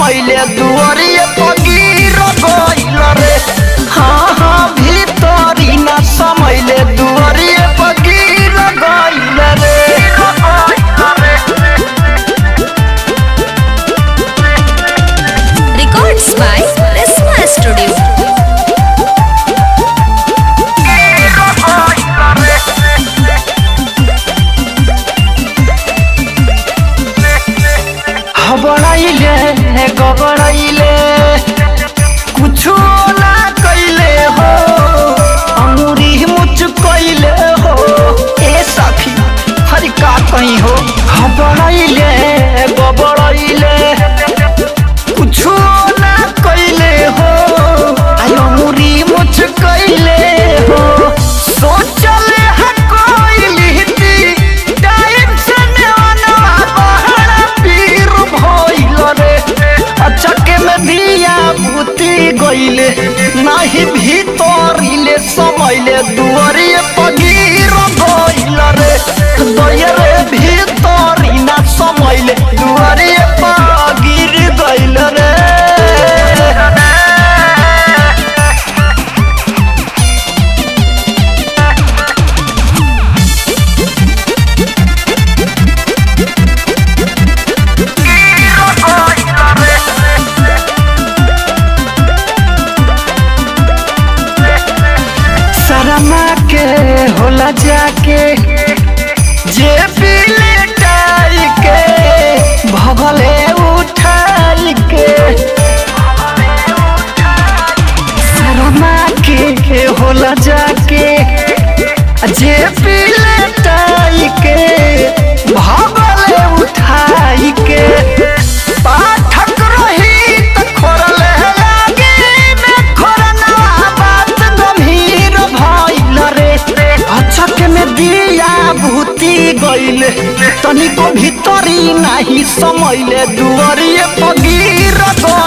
समैले दुआरिए पगीर गइल रे हाँ हाँ भीतरी ना समैले दुआरिए पगीर गइल रे Records by Prisma Studio. हबड़ाइले गबड़ाइले कुछो ना कैले हो अंगूरी मुच कैले हो ए सखी हरि का कहीं हो हबड़ाइले गबड़ाइले कुछो ना कैले हो आई अंगूरी मुच कैले हो सोचले है कोई थी टाइम से नेवाना बहरा पीर भइल रे अचके में दिया भूती गइले नाही भीतरिले समैले दुआरिए पगीर गइल रे दया रे भीतरी ना समैले दुआरिए पगीर गइल रे शरमा के होला जाके जे पीले टाई के भगले उठाई के शरमा के होला जाके जे पीले टाई के भगले उठाई के पाठक रही त खोरले लागे में खोरना बात गंभीर भइल रे अचक में दिया भूती गइले तनिको भीतरी नाही समैले दुआरिए पगीर गइल